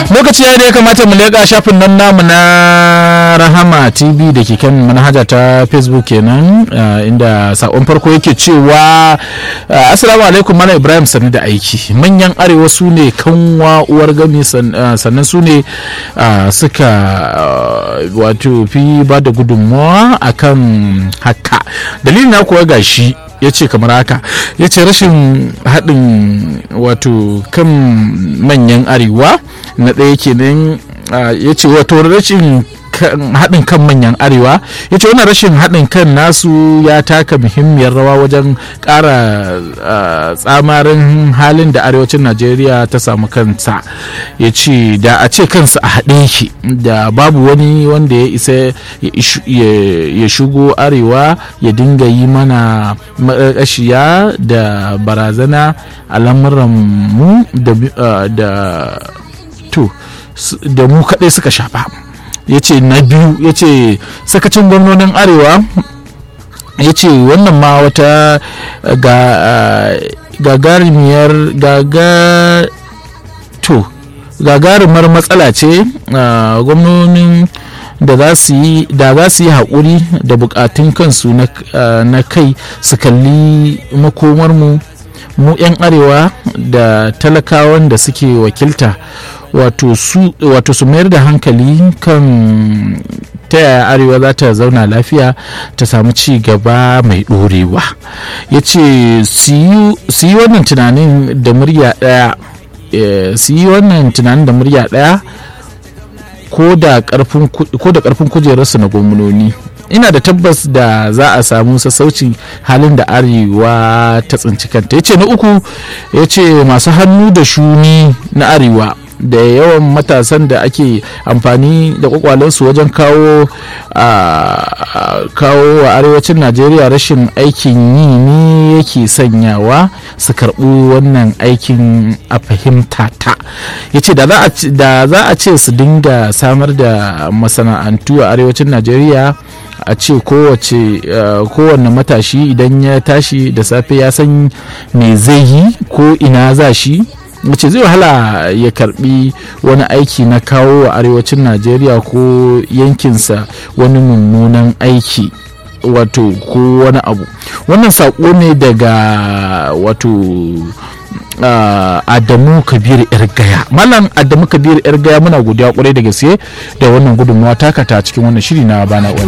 lokaci ya da ya kamata mu leƙa shafin nan namu na rahama tv da ke kan manhaja ta facebook kenan inda sakon farko yake cewa assalamu alaikum mana ibrahim sani da aiki manyan arewa su ne kanwa uwar gami sannan su ne suka wato fi ba da gudunmawa akan haka dalilin na kuwa gashi ya ce kamar haka ya ce rashin haɗin wato kan manyan arewa na ɗaya kenan ya ce wato rashin haɗin kan manyan arewa ya ce wannan rashin haɗin kan nasu ya taka muhimmiyar rawa wajen ƙara tsamarin halin da arewacin najeriya ta samu kansa ya ce da a ce kansu a haɗe shi da babu wani wanda ya isa ya shigo arewa ya dinga yi mana maƙashiya da barazana a lamuranmu da to da mu kaɗai suka shafa ya ce na biyu ya ce sakacin gwamnonin arewa ya ce wannan ma wata gagarumiyar gaga to gagarumar matsala ce gwamnonin da za su yi haƙuri da bukatun kansu na kai su kalli makomarmu mu 'yan arewa da talakawan da suke wakilta wato su mayar da hankali kan ta yaya arewa za ta zauna lafiya ta samu ci gaba mai ɗorewa ya ce su yi wannan tunanin da murya ɗaya su yi wannan tunanin da murya ɗaya ko da ƙarfin kujerarsu na gwamnoni ina da tabbas da za a samu sassaucin halin da arewa ta tsinci kanta ya ce na uku ya ce masu hannu da shuni na arewa da yawan matasan da ake amfani da kwakwalensu wajen kawo kawo wa arewacin najeriya rashin aikin yi ne yake sanyawa su karɓi wannan aikin a fahimta ta ya ce da za a ce su dinga samar da masana'antu a arewacin najeriya a ce kowace kowane matashi idan ya tashi da safe ya san me zai yi ko ina za shi mace zai wahala ya karbi wani aiki na kawo wa arewacin najeriya ko yankinsa wani mummunan aiki wato ko wani abu wannan saƙo ne daga wato uh, adamu kabir yar gaya malam adamu kabir yar gaya muna godiya kwarai da gaske da wannan gudunmawa takata cikin wannan shiri na bana